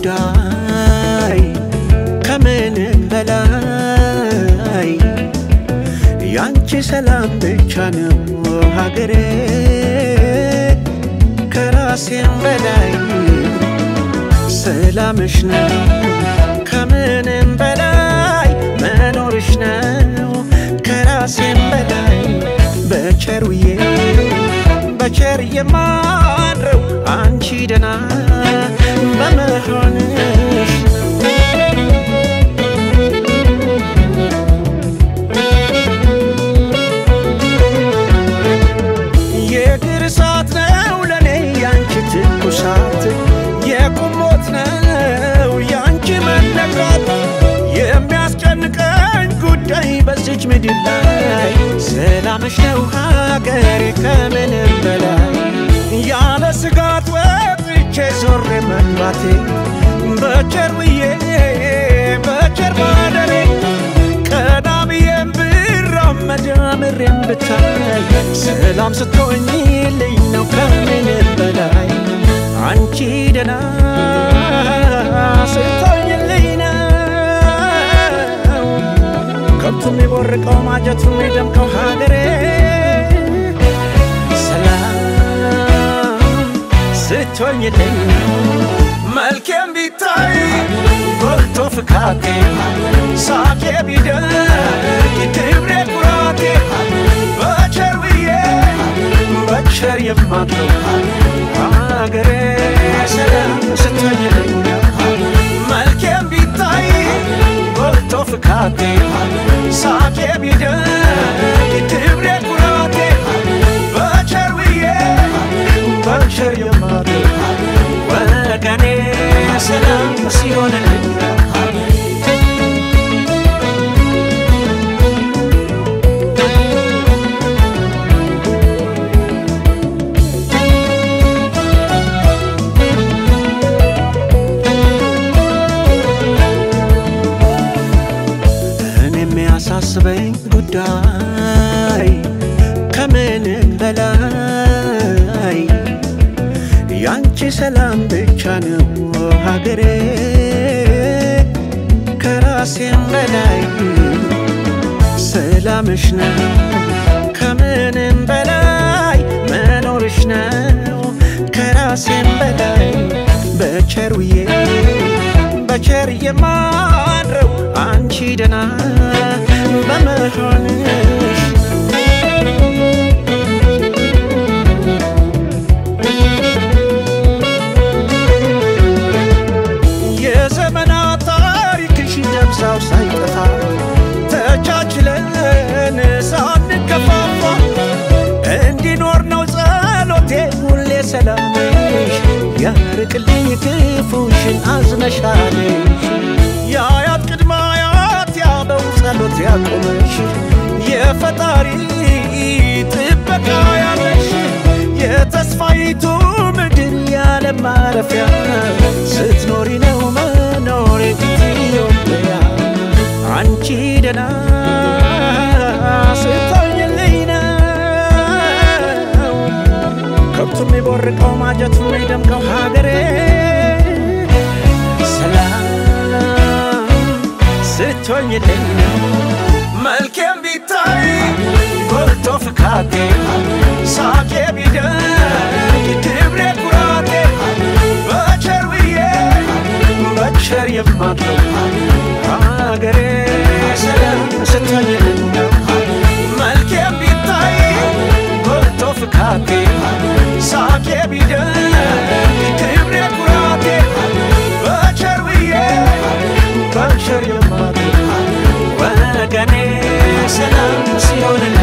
ጉዳይ ከምንም በላይ ያንቺ ሰላም ብቻ ነው ሀገሬ ከራሴም በላይ ሰላምሽ ነው ከምንም በላይ መኖርሽ ነው ከራሴም በላይ በቸሩዬ በቸር የማድረው አንቺ ደና በመሆንሽ የእግር እሳት ነው ለኔ ያንቺ ትኩሳት የቁሞት ነው ያንቺ መነካት የሚያስጨንቀኝ ጉዳይ በዚች ምድር ላይ ሰላምሽ ነው ሀገሬ ከምንም በላይ ያለ ስጋት ወጥቼ ዞሬ መግባቴ በቸር ውዬ በቸር ማደሬ ቀና ብዬም ብራመድ አምሬም ብታይ ሰላም ስትሆኝልኝ ነው ከምንም በላይ አንቺ ደና ስትሆኝልኝ ነው ከብቱ የሚቦርቀው ማጀቱ የሚደምቀው ሀገሬ ሰላም ስትሆኝልኝ መልኬም ቢታይ ጎልቶ ፍካቴ ሳቄ ቢደርቅ ክብሬ ኩራቴ በቸር ውዬ በቸር የማድረው ሀገሬ ሰላም ስትሆኝልኝ መልኬም ቢታይ ጎልቶ ፍካቴ ሳቄ ቢደርቅ ክብሬ ኩራቴ በቸር ውዬ በቸር የማድረው ወገኔ ሰላም ሲሆንልኝ እኔ የሚያሳስበኝ ጉዳይ ከምንም በላይ ያንቺ ሰላም ብቻ ነው ሀገሬ ከራሴም በላይ ሰላምሽ ነው ከምንም በላይ መኖርሽ ነው ከራሴም በላይ በቸሩዬ በቸር የማድረው አንቺ ደና በመሆንሽ የዘመናት ታሪክሽ ደብዛው ሳይጠፋ ተቻችለን ሳንከፋፋ እንዲኖር ነው ጸሎቴ ሁሌ ሰላምሽ ያርቅልኝ ክፉሽን አዝነሻለሽ የአያት ቅድመ አያት ያበው ጸሎት ያቆመሽ የፈጣሪ ጥበቃ ያለሽ የተስፋይቱ ምድር ያለ ማረፊያ ስትኖሪ ነው መኖር ኢትዮጵያ አንቺ ደና ስትሆኝልኝ ነው ከብቱ የሚቦርቀው ማጀቱ የሚደምቀው ሀገሬ ሰላም ስትሆኝልኝ ነው መልኬም ቢታይ ጎልቶ ፍካቴ ሳቄ ቢደርቅ ክብሬ ኩራቴ በቸር ውዬ በቸር የማድረው ሀገሬ ሰላም ስትሆኝልኝ ነው መልኬም ቢታይ ጎልቶ ፍካቴ ሳቄ ቢደርቅ ክብሬ ኩራቴ በቸር ውዬ በቸር የማድረው ወገኔ ሰላም ሲሆን